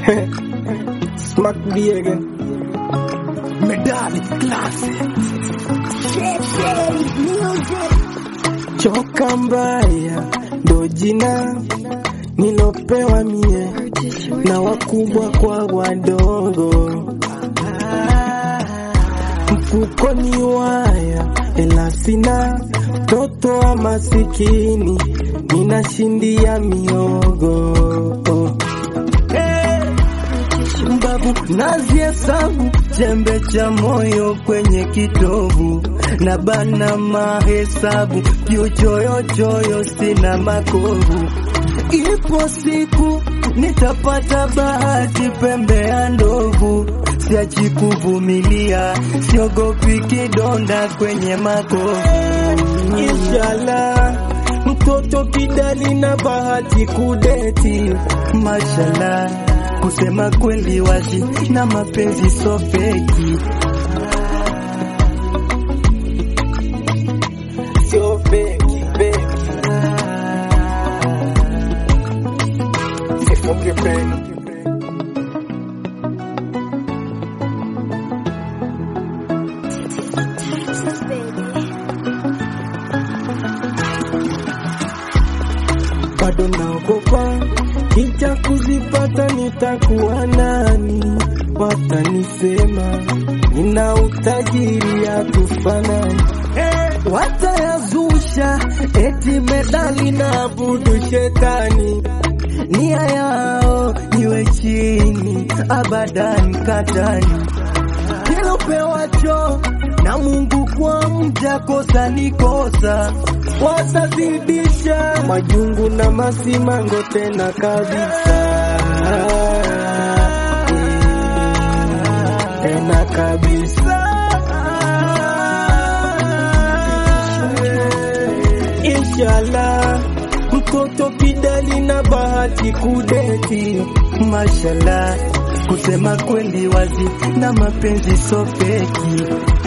Smack B again. Medali classic. Choka mbaya ndo jina nilopewa mie na wakubwa kwa wadogo. Mfukoni waya ela sina, mtoto wa masikini ninashindia miogo mbavu naziesabu chembe cha moyo kwenye kitovu na bana mahesabu kiuchoyochoyo sina makovu ipo siku nitapata bahati pembe ya ndovu siachi kuvumilia siogopi kidonda kwenye makovu inshallah mtoto kidali na bahati kudeti mashallah kusema kweli wazi na mapenzi so feki sio feki feki sifuke peni Texas, baby. bado naogopa kija kuzipata nitakuwa nani watanisema nina utajiri ya kufanani hey, watayazusha eti medali na abudu shetani nia yao niwe chini abadan katani kilopewacho na Mungu kwa mja kosa ni kosa, watazidisha majungu na masimango tena kabisa, tena kabisa. Inshallah mtoto kidali na bahati kudeti, mashallah kusema kweli wazi na mapenzi so feki